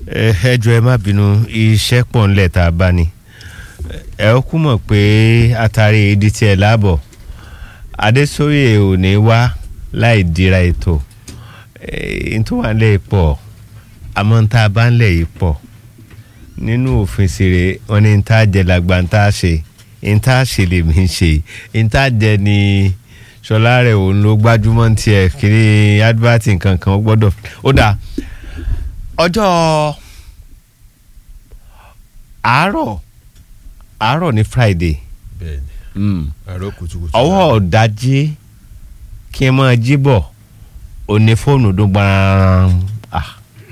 ẹ ẹ jọ̀ọ́ ẹ má bínú iṣẹ́ pọ̀ ńlẹ̀ tá a bá ní ẹ ó kú mọ̀ pé atari ìdí tiẹ̀ láàbọ̀ adésóyè ò ní wá láì dira ètò n tó wà ńlẹ̀ pọ̀ àmọ́ n tá a bá ńlẹ̀ yìí pọ̀ nínú òfin sèré wọn ni n tá a jẹ làgbà n tá a ṣe n tá a ṣe lèmi ń ṣe n tá a jẹ ni sọlá rẹ̀ òun ló gbájúmọ́ tiẹ̀ kiri advert nǹkan kan ó gbọ́dọ̀ ó dáa ọjọ́ àárọ̀ àárọ̀ ní friday bẹ́ẹ̀ni mm. àárọ̀ kùtùkùtù. ọwọ́ ọ̀dájí kí n máa jí bọ̀ òní fóònù dún gbàràn ah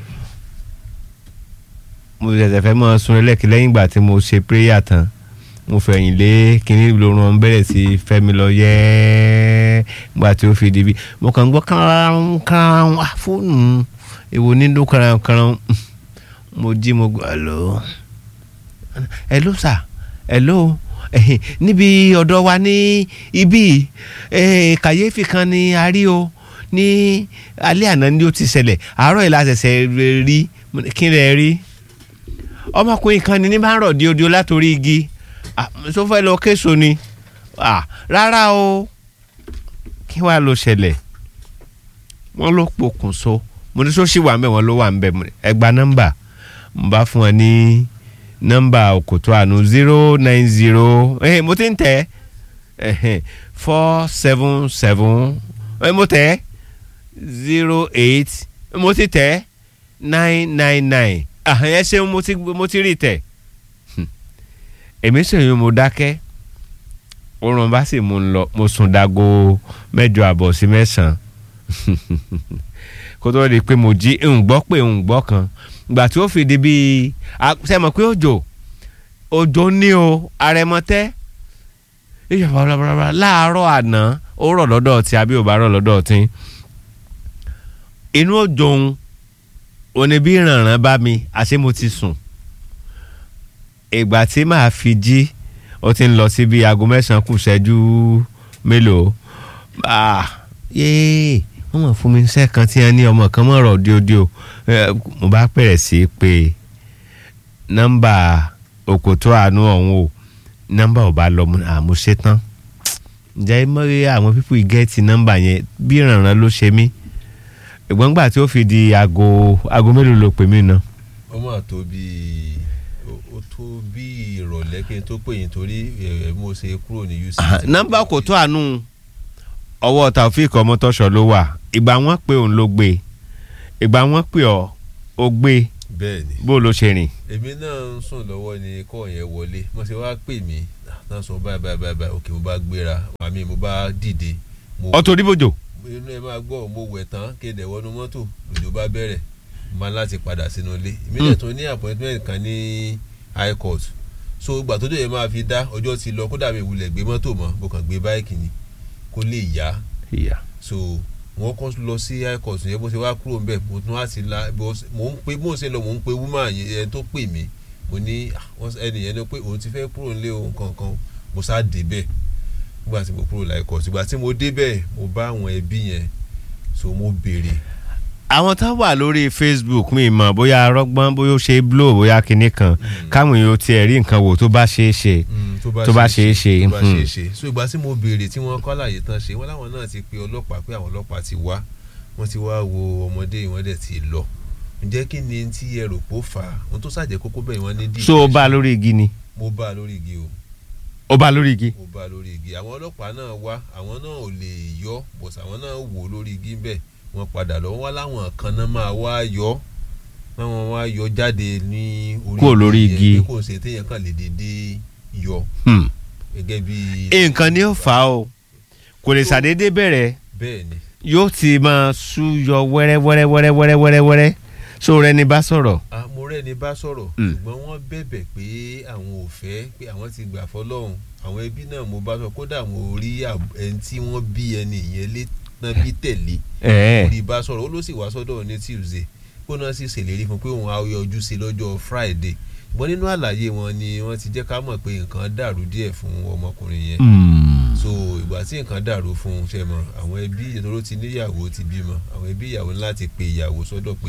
mo ṣẹ̀ṣẹ̀ fẹ́ máa sun ẹlẹ́kì lẹ́yìn ìgbà tí mo ṣe prayer tán mo fẹ̀yìn lé kínní lorun ọ̀hún bẹ̀rẹ̀ sí fẹ́mi lọ yẹ́ ìgbà tí ó fi di bí mo kàn ń gbọ́ kárán kárán ah fóònù èwo ní dún kárán kárán mo jí mo gbọ́ hello hello sir hello ẹ̀hìn, níbi ọ̀dọ̀ wa ní ibí eh, kàyéfì kan ni a rí o ní alẹ́ àná ni ó ti ṣẹlẹ̀ àárọ̀ yìí la ṣẹ̀ṣẹ̀ rí Mo ní, kí lẹ rí ọmọkùnrin kan ni ní bá ń rọ̀ díodío látòrí igi Ah, tó fẹ́ lọ késo ni Ah, rárá o kí wàá lọ ṣẹlẹ̀ wọ́n ló pokùnso mo ní sọ́sì wà ń bẹ̀ wọ́n ló wà ń bẹ̀ ẹ gba nọ́mbà mo bá fún ọ ní nọ́mbà òkòtò àánú zero nine zero eh, mo ti ń tẹ̀ ẹ́ four seven seven eh, mo tẹ̀ zero eight mo ti tẹ̀ nine nine nine ẹ ṣeun mo ti mo ti rí tẹ̀ Hmm. èmi sèyún mo dákẹ́ oorun bá sì mú un lọ mo sùn dago mẹ́jọ àbọ̀ sí mẹ́sàn-án kó tó di pé mo jí ń gbọ́ pé ń gbọ́ kan ìgbà tí ó fi di bíi sẹ́mọ̀ pé òjò òjò ní o àrẹ̀mọ́tẹ́ ìyàwó bàbàbà láàárọ̀ àná ó rọ̀ lọ́dọ̀ tí àbí ò bá rọ̀ lọ́dọ̀ tí inú òjò ń òní bí ìrànràn bá mi àṣé mo ti sùn ìgbà tí màá fi jí ó ti ń lọ sí bíi aago mẹ́sàn-án kù ṣẹ́jú mélòó ah yéé wọ́n mọ̀ fún mi iṣẹ́ kan tí wọ́n ní ọmọ kan mọ̀ rọ̀ díodíò Eh, mo bá bẹ̀rẹ̀ sí í pe nọ́mbà òkòtó àánú ọ̀hún o nọ́mbà ò bá lọ mo ní, ah, mo ṣe tán ǹjẹ́ mọ́rí àwọn pípù ìgẹ́ẹ̀tì nọ́mbà yẹn bí ìrànràn ló ṣe mí ìgbọ́n gbà tí ó fi di aago aago mélòó ló pè mí náà ó mà tó bíi ó- ó tó bíi ìrọ̀lẹ́ kí n tó pè yín torí ẹ̀ mo ṣe kúrò ní uc. nọ́mbà òkòtó àánú ọwọ́ taofik ọmọtọ́ṣọ ló wà ìgbà wọn pé òun ló gbé ìgbà wọn pé ọ ó gbé bẹ́ẹ̀ ni bó ló ṣe rìn èmi náà ń sùn lọ́wọ́ ni kọ́ yẹn wọlé mo ṣe wá pè mí náà sọ báyìí báyìí báyìí báyìí òkè mo bá gbéra màmí mo bá dìde mo ọtọ oníbòjò inú ẹ máa gbọ́ mo wẹ̀ tán kéde wọnú mọ́tò lòjò bá bẹ̀rẹ̀ mo máa láti padà sínú ilé ìmílẹ̀ tó ní appointment kan ní high court so ìgbà tó dé yẹn máa fi dá ọjọ́ ti lọ kódà mi ìwúlẹ̀ gbé mọ́tò mọ́ mo kàn gbé báìkì ni kó lè yá ìyá so wọ́n kọ́ lọ sí high court yẹn bó ṣe wá kúrò ńbẹ̀ mo tún wá sí la bó ṣe- mò ń pe bó ṣe lọ mò ń pe woman yẹn ẹni tó pè mí mo ní ah, wọ́n- ẹni yẹn ni pé òun ti fẹ́ kúrò nílé òun kankan mo sá débẹ̀ nígbà tí mo kúrò láì court ìgbà tí mo débẹ̀ mo bá àwọn ẹbí yẹn so mo béèrè àwọn tá wà lórí facebook mi mọ̀ bóyá arọ́gbọ́n bóyá ó ṣe é blow bóyá kinní kan káwọn èèyàn tiẹ̀ rí nǹkan wò tó bá ṣeé ṣe Mm, tó bá ṣeé ṣe, tó bá hmm. ṣeé ṣe so ìgbà tí mo béèrè tí wọ́n kọ́ àlàyé tán ṣe wọ́n láwọn náà ti pe ọlọ́pàá pé àwọn ọlọ́pàá ti wá wọ́n ti wá wo ọmọdé yìí wọ́n dẹ̀ ti lọ ǹjẹ́ kí ni tí ẹ rò pó fà á ohun tó ṣàjẹ́ kókó bẹ́ẹ̀ wọ́n ní dì so ó bá a lórí igi ni mo bá a lórí igi o ó bá a lórí igi mo bá a lórí igi àwọn ọlọ́pàá náà wá àwọn náà ò lè yọ bọ̀sà àwọn náà wò lórí igi ń bẹ̀ wọ́n padà lọ wọ́n wá láwọn kan náà máa wá yọ wọ́n wá yọ jáde ní Kúrò lórí yẹn igi. pé kò ṣe téèyàn kàn lè dédé yọ Hmm. gẹ́gẹ́ bí nǹkan ni ó fà á o kò lè ṣàdédé bẹ̀rẹ̀ bẹ́ẹ̀ ni yóò ti máa sú yọ wẹ́rẹ́ wẹ́rẹ́ wẹ́rẹ́ wẹ́rẹ́ wẹ́rẹ́ wẹ́rẹ́ so rẹ ni bá sọ̀rọ̀ Ah, mo rẹ́ni bá sọ̀rọ̀ Mm. ṣùgbọ́n wọ́n bẹ̀bẹ̀ pé àwọn ò fẹ́ pé àwọn ti gbà fọlọ́run àwọn ẹbí náà mo bá sọ kódà mo rí àb- ẹni tí wọ́n bí ẹni yẹn lé tán bí tẹ̀lé ẹ̀ẹ́ orí bá sọ̀rọ̀ ó ló sì wá sọ́dọ̀ ní tuesday kó náà sì ṣèlérí fún pé òun á yọjú sí lọ́jọ́ friday ṣùgbọ́n nínú àlàyé wọn ni wọ́n ti jẹ́ ká mọ̀ pé nǹkan dàrú díẹ̀ fún ọmọkùnrin yẹn so ìgbà tí nǹkan dàrú fún un ṣe mọ àwọn ẹbí ìtòrò ti níyàwó ti bímọ àwọn ẹbí ìyàwó ní láti pe ìyàwó sọ́dọ̀ pé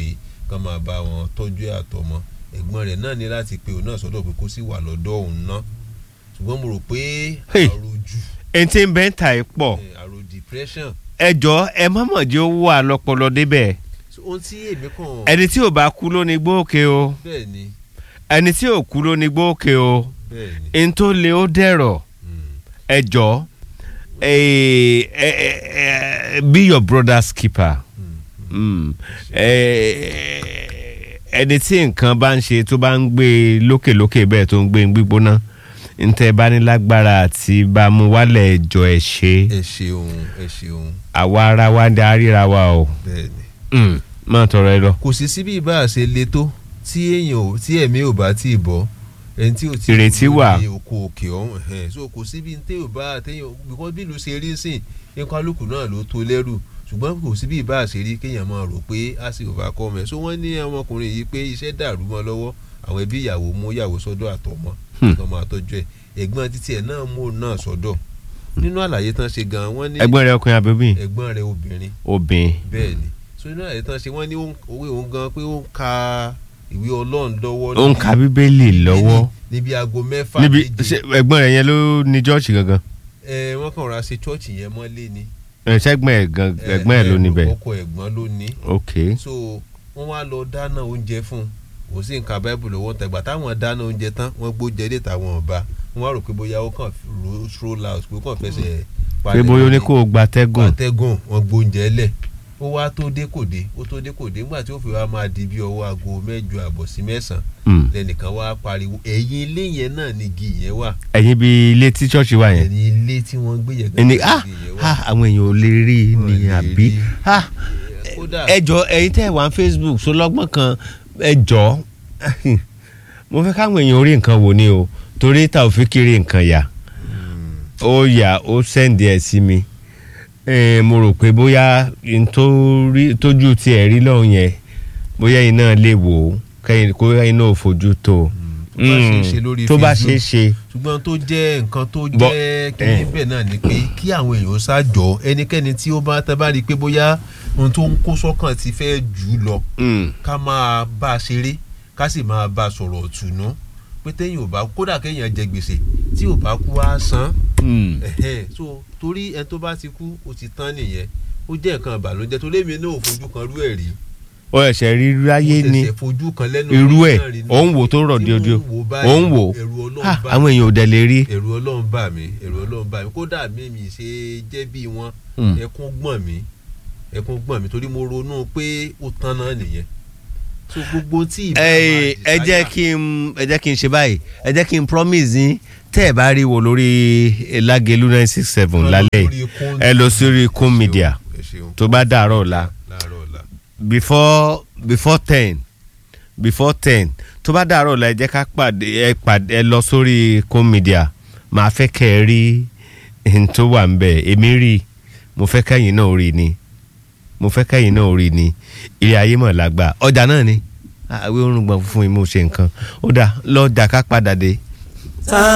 kán máa bá wọn tọ́jú ẹ̀ àtọmọ ẹ̀gbọ́n rẹ̀ náà ní láti pe òun náà sọ́dọ̀ pé kó sì wà lọ́dọ̀ òun náà ṣùgbọ́n mo rò pé Hey. àròjù ẹni tí ń bẹ́ ń ta ẹ̀ pọ̀ eh, àrò depression ẹ jọ ẹ má mọ̀ jẹ́ ó wà lọ́pọlọ débẹ̀ So, ohun tí èmi kàn ẹni tí ò bá kú ló ní gbóòkè o bẹ́ẹ̀ ni ẹni tí ò kú ló ní gbóòkè o bẹ́ẹ̀ ni ẹni tó lé ó dẹ̀rọ̀ mm, ẹ jọ ẹ ẹ ẹ be your brother's keeper. mm, Mm. Ẹ- ẹni tí nǹkan bá ń ṣe tó bá ń gbé lókèlókè bẹ́ẹ̀ tó ń gbé ń gbígbóná ntẹ bá ní lágbára àti bá a mú wálẹ̀ ẹjọ́ ẹ̀ ṣe ẹ ṣeun ẹ ṣeun àwa ara wa ń da ríra wa o bẹ́ẹ̀ ni. Mm. má tọrọ ẹ lọ. kò sí síbí ìbá ṣe le tó tí èèyàn ò tí ẹ̀mí ò bá tí ì bọ́ ẹni tí ò tí Ìrètí wà. ní oko òkè ọ̀hún ẹ̀hẹ́n. so kò síbi ní téèyàn bá téèyàn because bí ìlú ṣe rí sìn nǹkan alùpùpù náà ló tó lẹ́rù ṣùgbọ́n kò síbi ìbá ṣe rí kéèyàn máa rò pé a sì òbá kọ́ ọmọ ẹ̀ so wọ́n ní ọmọkùnrin yìí pé iṣẹ́ dàrú mọ́ lọ́wọ́ àwọn ẹbí ìyàwó mú ìyàwó sọ́dọ̀ àtọmọ Hmm. ọmọ àtọ́jú ẹ̀ ẹ̀gbọ́n títí ẹ̀ náà mú òun náà sọ́dọ̀ nínú àlàyé tán ṣe gan wọ́n ní ẹ̀gbọ́n rẹ ọkùnrin àbẹ̀bí ẹ̀gbọ́n rẹ̀ obìnrin obìnrin bẹ́ẹ̀ ni so inú àyè tán ṣe wọ́n ní ó ń- òwe òun gan pé ó ń ka ìwé ọlọ́run lọ́wọ́ ó ń ka bíbélì lọ́wọ́ níbi- níbi aago mẹ́fà níbi méje ṣé ẹ̀gbọ́n rẹ yẹn ló ní jọ́ọ̀ṣì gangan ẹ wọ́n kàn ra ṣe chọ́ọ̀chì yẹn mọ́lé ni ẹ, ṣẹ́gbọ́n ẹ̀ gan ẹ̀gbọ́n ẹ̀ ló níbẹ̀ ọkọ ẹ̀gbọ́n ló ní ok so wọ́n wá lọ dáná oúnjẹ fún un kò sí nǹkan báíbù lọ́wọ́ tẹ̀gbà táwọn dáná oúnjẹ tán wọ́n gbóúnjẹ dé táwọn ọba wọ́n wá rò pé bóyá ó kàn ro stroll out pé ó kàn fẹsẹ̀ pé bóyá ó ní kó o gbatẹ́gùn atẹ́gùn wọn gbóúnjẹ lẹ̀ ó wá tó dé kò dé ó tó dé kò dé nígbà tí ó fi wá máa di bí ọwọ́ aago mẹ́jọ àbọ̀ sí mẹ́sàn-án Mm. lẹ́nìkan wá pariwo ẹ̀yìn ilé yẹn náà ni igi yẹn wà ẹ̀yin bíi ilé tí ṣọ́ọ̀ṣì wà yẹn ẹ̀yìn ilé tí wọ́n gbé yẹn ẹni gangan ah ni igi yẹn wà. ah àwọn èèyàn ò lè rí i Wọn ní lè àbí rí. ah kódà ẹ jọ ẹ̀yin tẹ́ wà ní Facebook sọlọ́gbọ́n kan ẹ jọ mo fẹ́ káwọn èèyàn orí nǹkan wò ni o torí ta ò fi kiri nǹkan yà ó yà ó sẹ́ǹdì ẹ̀ sí mi Eh, mo rò pé bóyá n tó rí- tójú tiẹ̀ rí lọ́hùn yẹn bóyá iná lè wò ó kẹ́yìn kó iná ò fojú tó o. tó bá ṣe é ṣe lórí tó bá ṣe é Facebook ṣe ṣùgbọ́n tó jẹ́ nǹkan tó Bọ́- jẹ́ kí eh. níbẹ̀ náà ni pé kí àwọn èèyàn ṣàjọ ẹnikẹ́ni tí ó bá tẹ́ bá rí i pé bóyá ohun tó ń kó sọ́kàn ti fẹ́ jù ú lọ Mm. ká máa bá a ṣeré ká sì máa bá a sọ̀rọ̀ ọ̀tùnú pé téèyàn ò bá kódà kéèyàn jẹ gbèsè tí ò bá kú á san Mm. ẹ̀hẹ́n. so torí ẹni tó bá ti kú ó ti tán nìyẹn ó jẹ́ nǹkan ìbànújẹ́ torí èmi náà ò fojú kan rú ẹ̀ rí ó ẹ̀ṣẹ̀ rí ráyé mo ni tẹ̀sẹ̀ fojú kan lẹ́nu irú orí ẹ̀ náà rí ni. òun wò tó rọ̀ Tí di ojú mo wò báyìí, òun wò ẹ̀rù Ọlọ́run Ah, bá àwọn èèyàn ò dẹ̀ lè rí ẹ̀rù ọlọ́run bà mí ẹ̀rù ọlọ́run bà mí kódà mímì ṣe jẹ́ bí wọn Mm. ẹkún gbọ̀n mí ẹkún gbọ̀n mí torí mo ronú pé ó tán náà nìyẹn so gbogbo tí ìbá ẹ máa ẹ jẹ́ desire- kí n ẹ jẹ́ kí n ṣe báyìí ẹ jẹ́ kí n promise yín tẹ́ ẹ bá rí wo lórí Lágelú nine six seven Lọ lálẹ́ lórí yìí Kún- ẹ lọ sórí Kún ẹ ṣeun, Media ẹ ṣeun. tó bá dàárọ̀ ọ̀la láàárọ̀ ọ̀la before before ten before ten tó bá dàárọ̀ ọ̀la ẹ jẹ́ ká pàdé ẹ pàdé ẹ lọ sórí Kún Media màá fẹ́ kẹ́ ẹ rí n tó wà ń bẹ̀ èmi rí i mo fẹ́ kẹ́yìn náà rí i ni mo fẹ́ kẹ́yìn náà rí i ni ilé ayé mọ̀ lágbà ọjà náà ni àwọn orun gbọ̀n fún mi mo ṣe nǹkan ó dà lọ́ọ́ dà ká padà dé. ta